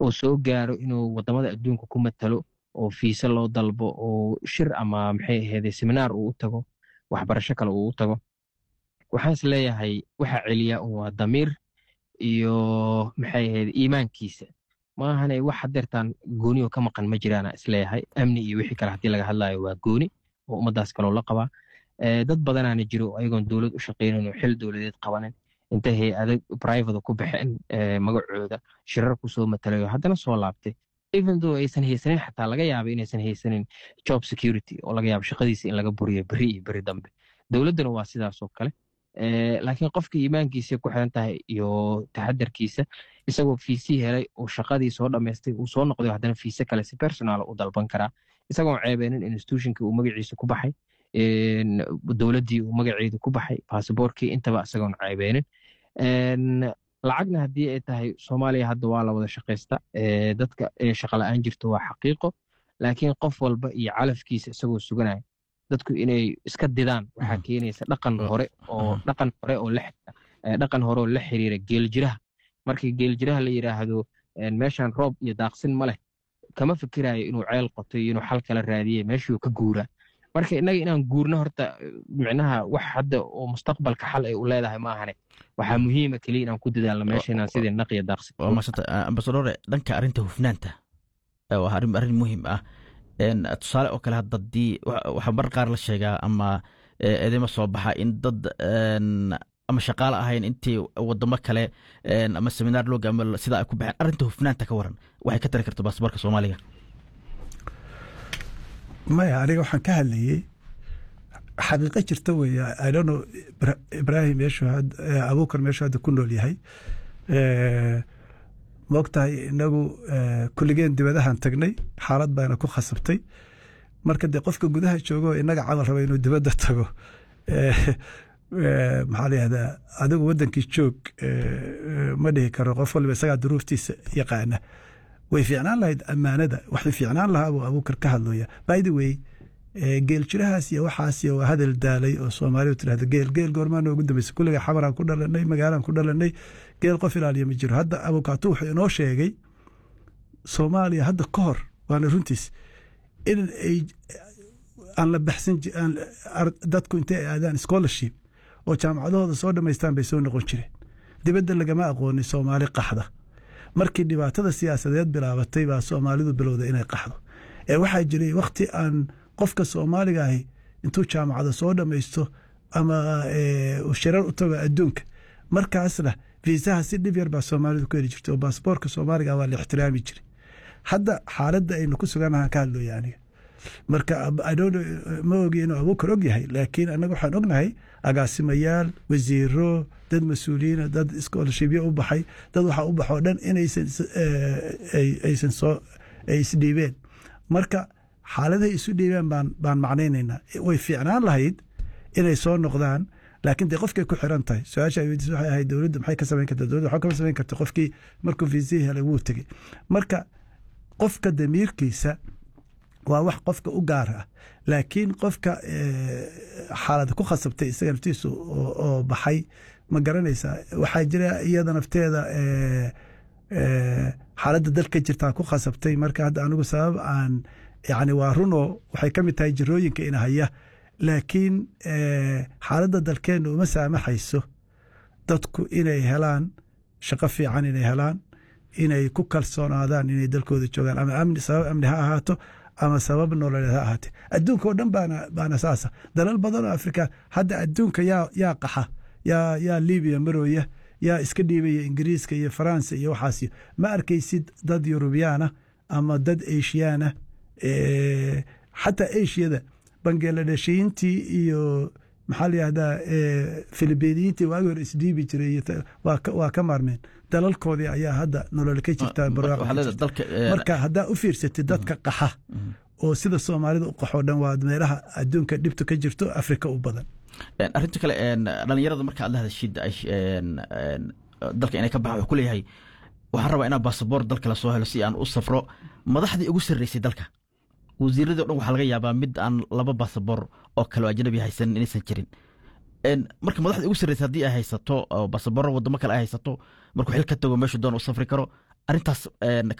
oo soo gaaro inuu wadamada adduunka ku matalo oo fiise loo dalbo oo shir ama maxay ahayd seminaar uu u tago waxbarasho kale uu u tago waxaan is leeyahay waxa celiya waa damiir iyo maxay ahayd iimaankiisa maahane wax hadeertaan goonioo ka maqan ma jiraana isleeyahay amni iyo wixii kale haddii laga hadlayo waa gooni oo ummaddaas kaloo la qabaa dad badanaana jiro ayagoon dowlad u shaqaynin oo xil dowladeed qabanin intay hay-ada private ku baxeen magacooda shirar kusoo matalayo haddana soo laabtay even though aysan haysanin xataa laga yaaba inaysan haysanin job security oo laga yaabo shaqadiisa in laga buriyo beri iyo beri dambe dowladduna waa sidaasoo kale laakiin qofka iimaankiisa ku xiran tahay iyo taxadarkiisa isagoo fiisii helay oo shaqadii soo dhammaystay uu soo noqday haddana fiise kale si personal u dalban karaa isagoon ceebeenin institutionkii uu magaciisa ku baxay dowladdii uu magaceedu ku baxay basaboorkii intaba isagoon ceebeenin lacagna haddii ay tahay soomaaliya hadda waa la wada shaqaysta dadka inay shaqa la-aan jirto waa xaqiiqo laakiin qof walba iyo calafkiisa isagoo suganaya dadku inay iska didaan waxaa keenaysa dhaqan hore oo dhaqan hore oo dhaqan hore oo la xiriira geeljiraha marka geeljiraha la yidhaahdo meeshan roob iyo daaqsin ma leh kama fikirayo inuu ceel qoto iyo inuu xal kala raadiye meeshuu ka guuraa marka innaga inaan guurno horta micnaha wax hadda oo mustaqbalka xal ay u leedahay maahane waxaa muhiima keliya inaan ku dadaalno meesha inaan sidii naqiya daaqsin waa maasanta ambasadore dhanka arrinta hufnaanta waa arrin arrin muhiim ah tusaale oo kale hadda dii waxaa mar qaar la sheegaa ama eedeyma soo baxa in dad ama shaqaale ahayn intii wadamo kale ama seminaar looga ama sidaa ay ku baxeen arrinta hufnaanta ka waran waxay ka tari karta baasaboorka soomaaliga maya aniga waxaan ka hadlayey xaqiiqo jirta weeye idono ibrahim meeshu abuukar meeshu hadda ku nool yahay moogtahay inagu kulligeen dibadahan tagnay xaalad baana ku khasabtay marka dee qofka gudaha joogo inaga camal raba inuu dibadda tago maxaa la yihahdaa adigu waddankii joog ma dhihi karo qof waliba isagaa duruuftiisa yaqaana way fiicnaan lahayd ammaanada waxay fiicnaan lahaa buu abuukar ka hadlaya by the way geeljirahaas iyo waxaas iyo waa hadal daalay oo soomaalidu tirahda geel geel goormaa noogu dambaysa kulliga xamaraan ku dhalanay magaalaan ku dhalanay geel qof ilaaliya ma jiro hadda abukaatu wuxuu inoo sheegay soomaaliya hadda ka hor waana runtiis in ay aan la baxsan dadku intay ay aadaan scholarship oo jaamacadahooda soo dhammaystaan bay soo noqon jireen dibadda lagama aqoonin soomaali qaxda markii dhibaatada siyaasadeed bilaabatay baa soomaalidu bilowda inay qaxdo ee waxaa jiray wakhti aan qofka soomaaliga ahi intuu jaamacada soo dhammaysto ama shirar u tago adduunka markaasna fiisaha si dhib yar baa soomaalidu ku heli jirtay oo baasboorka soomaaliga waa la ixtiraami jiray hadda xaaladda aynu ku suganahaan ka hadlooya aniga marka ma ogi inuu abuukar og yahay laakiin annaga waxaan ognahay agaasimayaal wasiiro dad mas-uuliyiina dad scholarshipyo u baxay dad waxaa u baxoo dhan inaysan aysan soo ay isdhiibeen marka xaaladahay isu dhiibeen baan baan macnaynaynaa way fiicnaan lahayd inay soo noqdaan laakiin dee qofkay ku xiran tahay su-aasha ay weydiis waxay ahayd dowladda maxay ka samayn kartaa dowladda waxaa kama samayn karta qofkii markuu fiisihii helay wuu tegey marka qofka damiirkiisa waa wax qofka u gaar ah laakiin qofka xaalada ku khasabtay isaga naftiisu oo baxay ma garanaysaa waxaa jira iyada nafteeda xaaladda dalka jirtaa ku khasabtay marka hadda anigu sabab aan yani waa runoo waxay ka mid tahay jirooyinka ina haya laakiin xaaladda dalkeenna uma saamaxayso dadku inay helaan shaqo fiican inay helaan inay ku kalsoonaadaan inay dalkooda joogaan ama amni sabab amni ha ahaato ama sabab nololeed ha ahaate adduunka oo dhan baana baana saasa dalal badan oo afrika hadda adduunka yaa yaa qaxa yaa yaa libiya marooya yaa iska dhiibaya ingiriiska iyo faransa iyo waxaas ma arkaysid dad yurubiyaana ama dad eshiyaana xataa eshiyada bangeladheshiyiintii iyo maxaa la yihahdaa filibiiniyiintii waagi hore isdhiibi jiray waa ka maarmeen dalalkoodii ayaa hadda nolol ka jirta marka haddaa u fiirsatid dadka qaxa oo sida soomaalida u qaxoo dhan waa meelaha adduunka dhibtu ka jirto afrika u badan arrinta kale dhalinyarada marka aad la hadashid dalka inay ka baxan wuxuu ku leeyahay waxaan rabaa inaan baasaboor dalka lasoo helo si aan u safro madaxdii ugu sarreysay dalka wasiiradii o dhan waxaa laga yaabaa mid aan laba baasaboor oo kale oo ajnabi haysanin inaysan jirin marka madaxdii ugu sarreysay haddii ay haysato baasaboorro wadamo kale ay haysato markuu xil ka tago meeshu doon u safri karo arrintaas